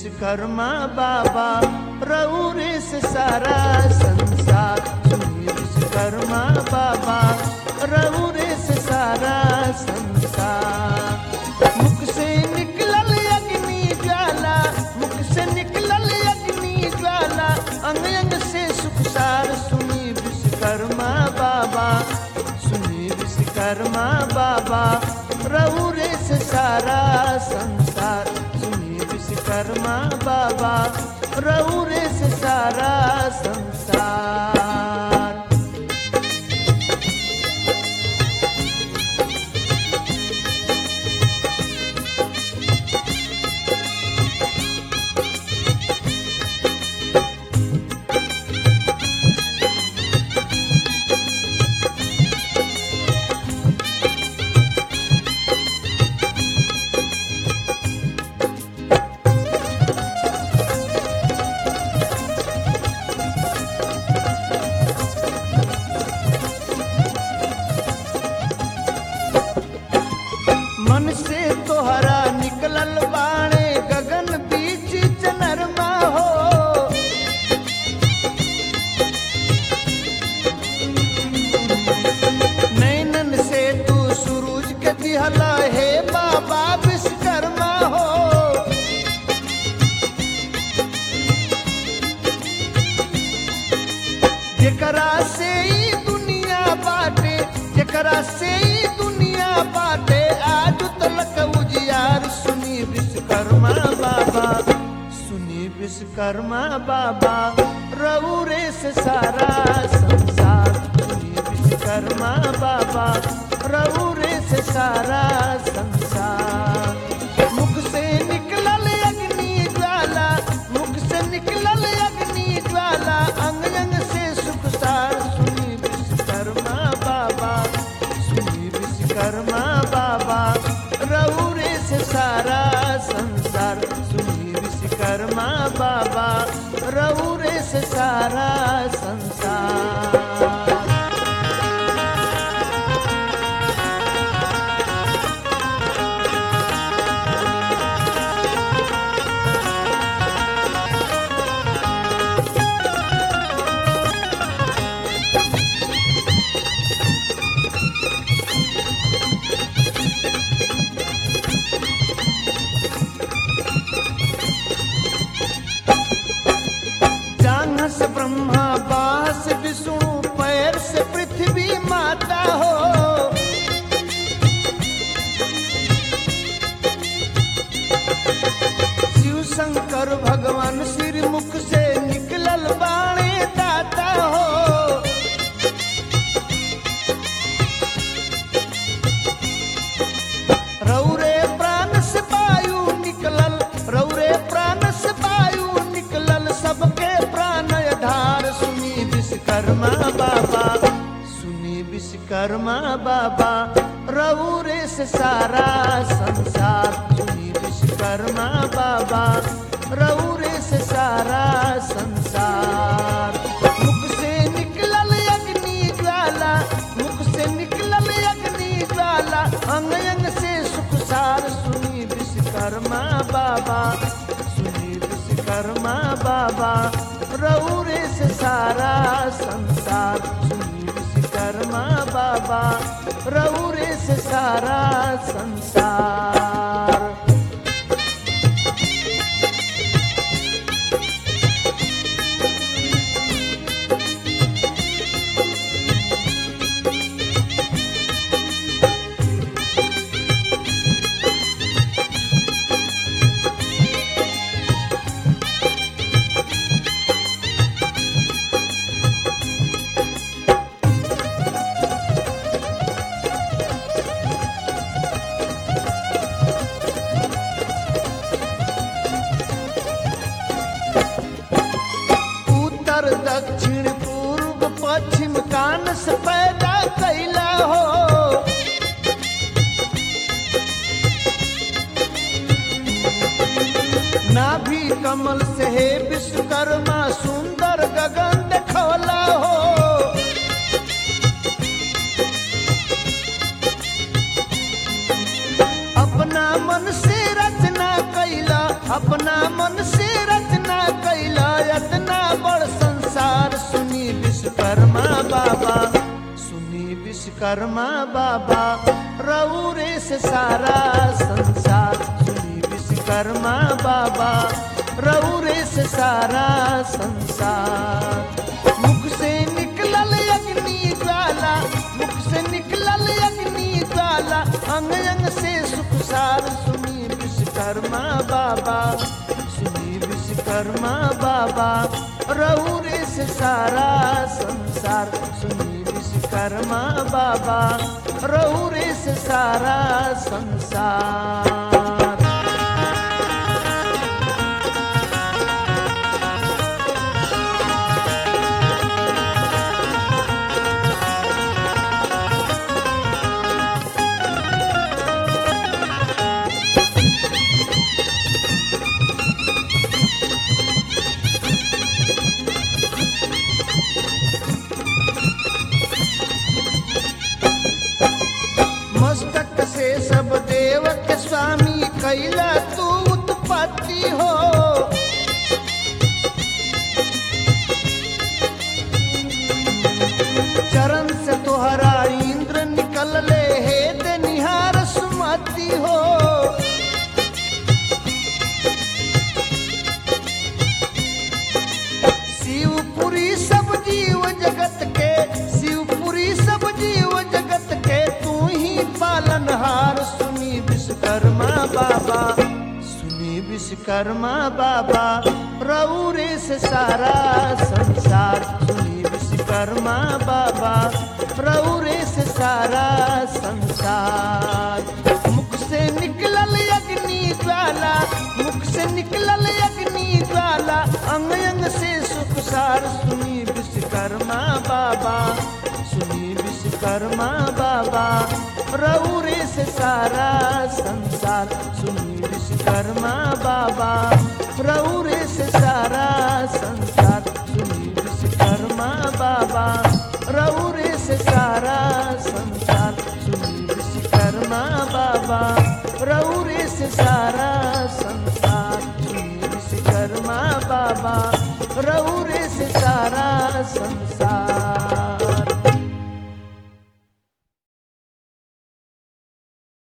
विश्वकर्मा बाबा रौरे से सारा संसार सुनिए विश्वकर्मा बाबा रौरे से सारा संसार मुख से निकलल अग्नि ज्वाला मुख से निकलल अग्नि ज्वाला अंग अंग से सुखसार सुनी विश्वकर्मा बाबा सुनी विश्वकर्मा बाबा रौरे से सारा संसार सुनी विश्वकर्मा बाबा रौरे से सारा संसार मन से तोहरा निकलल बाणे गगन बीच चनरमा हो नैनन से तू सूरज के दिहला हे बाबा विश्वकर्मा हो जेकरा से ई दुनिया बाटे जेकरा से ई दुनिया बाटे आज तलक उजियार सुनी विश्वकर्मा बाबा सुनी विश्वकर्मा बाबा रौरे से सारा संसार सुनी विश्वकर्मा बाबा रौरे से सारा संसार मुख से निकलल अग्नि ज्वाला मुख से निकलल अग्नि ज्वाला अंग अंग से सुखसार सुनी विश्वकर्मा बाबा सुनी विश्वकर्मा बाबा रौरे से सारा संसार सुनी विश्वकर्मा बाबा रौरे से सारा संसार जांघ से ब्रह्मा बास विष्णु पैर से पृथ्वी माता हो शिव शंकर भगवान सिर मुख से निकलल बाणे दाता हो रौरे प्राण से वायु निकलल रौरे प्राण से वायु निकलल सबके प्राण धार सुनी विश्वकर्मा बाबा सुनी विश्वकर्मा बाबा रौरे से सारा संसार सुनी विश्वकर्मा बाबा रौरे से सारा संसार मुख से निकलल अग्नि ज्वाला मुख से निकलल अग्नि ज्वाला अंग अंग से सुखसार सुनी विश्वकर्मा बाबा सुनी विश्वकर्मा बाबा रौरे से सारा संसार सुनी विश्वकर्मा बाबा रौरे से सारा संसार उत्तर दक्षिण पूर्व पश्चिम कान से पैदा कैला हो नाभि कमल से हे विश्वकर्मा सुंदर गगन देखौला हो अपना मन से रचना कैला अपना मन से विश्वकर्मा बाबा रौरे से सारा संसार सुनी विश्वकर्मा बाबा रौरे से सारा संसार मुख से निकलल अग्नि ज्वाला मुख से निकलल अग्नि ज्वाला अंग अंग से सुख सार सुनी विश्वकर्मा बाबा सुनी विश्वकर्मा बाबा रौरे से सारा संसार सुनी विश्वकर्मा बाबा रौरे से सारा संसार मस्तक से सब देव के स्वामी कैला तू उत्पत्ति हो चरण से तोहरा इंद्र निकल ले हे दे निहार सुमति हो शिवपुरी सब जीव जगत के शिवपुरी सब जीव जगत के तू ही पालनहार सुनी विश्वकर्मा बाबा सुनी विश्वकर्मा बाबा रौरे से सारा संसार सुनी विश्वकर्मा बाबा रौरे से सारा संसार मुख से निकलल अग्नि ज्वाला मुख से निकलल अग्नि ज्वाला अंग अंग से सुख सार सुनी विश्वकर्मा बाबा सुनी विश्वकर्मा बाबा रौरे से सारा संसार सुनी विश्वकर्मा बाबा रौरे से सारा संसार सुनी विश्वकर्मा बाबा रौरे से सारा संसार सुनी विश्वकर्मा बाबा रौरे से सारा संसार सुनी विश्वकर्मा बाबा रौरे से सारा संसार